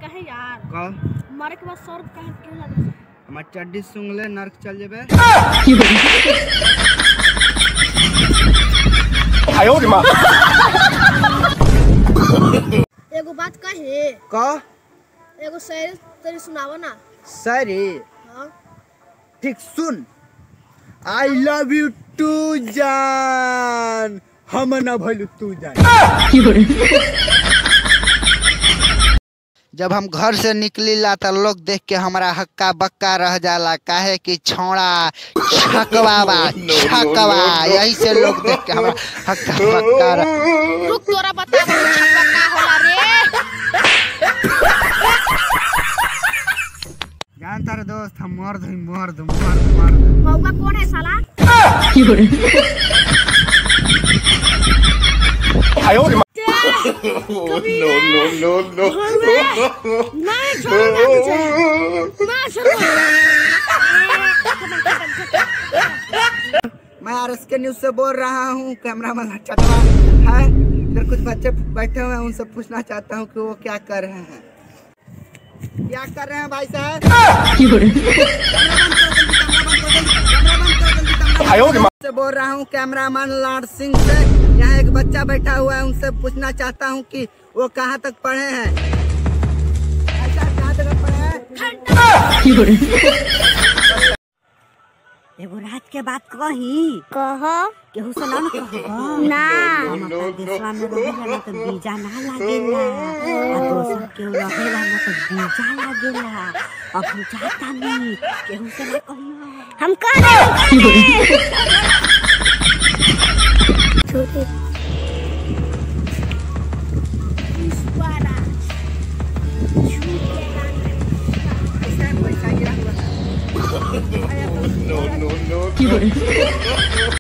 कहे यार का मारे के बाद सौ रुपये कहे क्यों लगे हमार चड्डी सुंगले नर्क चल जेबे एगो बात कहे का एगो शायरी तेरी सुनावो ना सरी हाँ ठीक सुन आई लव यू टू जान हम ना भइलू तू जान जब हम घर से निकलीला त लोग देख के हमरा हक्का बक्का रह जाला काहे कि छोड़ा छकवा बा छकवा यही से लोग देख के हमरा हक्का बक्का रह रुक तोरा बता छक्का का होला रे जानता रे दोस्त हम मर्द हई मर्द मर्द मर्द मौका कौन है साला मैं छोड़ूंगा तुझे मैं छोड़ूंगा मैं आर एस के न्यूज से बोल रहा हूँ कैमरा मैन चटवा है इधर कुछ बच्चे बैठे हुए हैं उनसे पूछना चाहता हूँ कि वो क्या कर रहे हैं क्या कर रहे हैं भाई साहब से बोल रहा हूँ कैमरामैन लाड सिंह से यहाँ एक बच्चा बैठा हुआ है उनसे पूछना चाहता हूँ कि वो कहाँ तक पढ़े हैं भाई साहब, कहाँ तक पढ़े हैं एगो रात के बात कही कह केहू से ना न कहबो ना हम अपना देशवा में रहेला ना तो बीजा ना लागेला आ दोसर केहू रहेला ना तो बीजा लागेला अब हम चाहता नहीं केहू से ना कहियो हम कह रहे छोटे पैसा गिरा हुआ है।